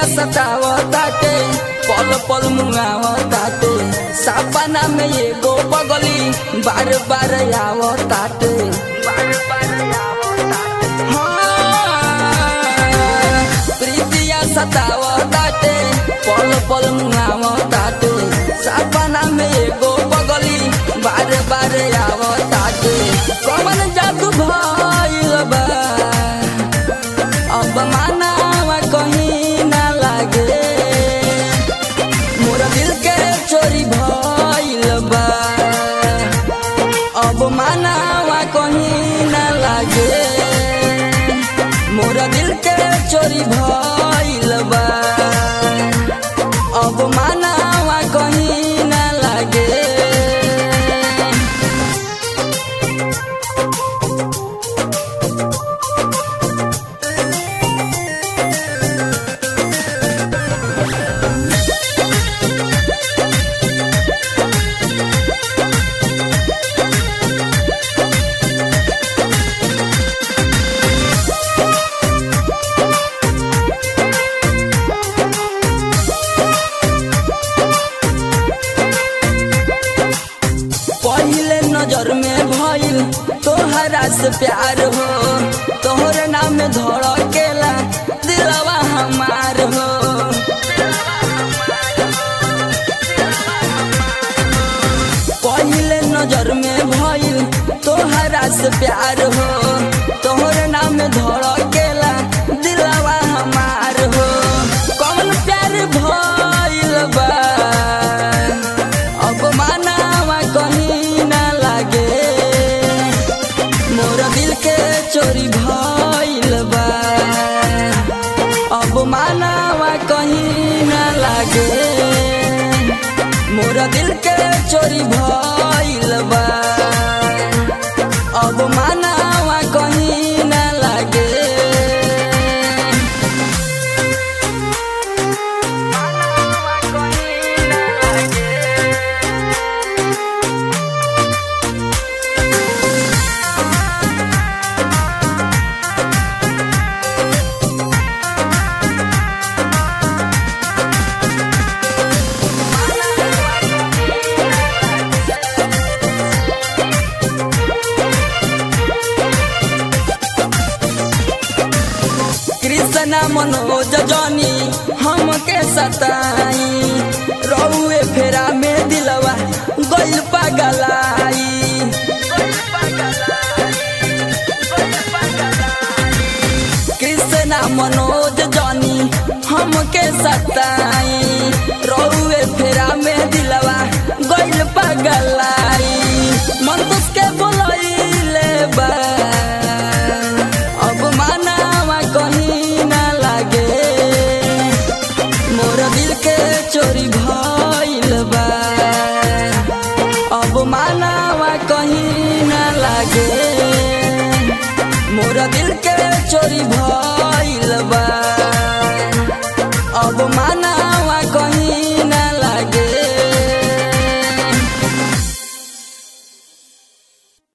सतावताटे पल पल मुआवताटे सपना में एगो बगली बार बार आवताटे बार बार आवताटे हाँ, प्रीतिया सतावताटे पल पल मुआवताटे सपना में एगो बगली बार बार आवताटे कमन जादू भइल बा अब मानावा कहीं ना लागे मोरा दिल के चोरी भइल बा अब मानावा कहीं ना लागे मोरा दिल के चोरी भइल बा अब मानावा कहीं ना लागे पहले नजर में भइल तोहरा से प्यार हो तोहरे नाम धड़केला दिलवा हमार हो पहले नजर में भइल तोहरा से प्यार हो तोहरे नाम धड़केला दिलवा हमार हो कौन प्यार भइल बा अब मानावा कहीं ना लागे मोर दिल के चोरी भइल बा अब मानावा कहीं ना लागे मोर दिल के चोरी भइल बा अब मानावा कहीं ना लागे कृष्णा मनोज जनी हमके सताई रउए फेरा में दिलवा गइल पगलाई कृष्णा मनोज जनी हमके सताई रउए फेरा में दिलवा गइल पगलाई मन के बोलैले बा अब मानावा कहीं ना लागे मोर दिल के चोरी भइल बा अब मानावा कहीं ना लागे मोर दिल के चोरी भइल बा अब माना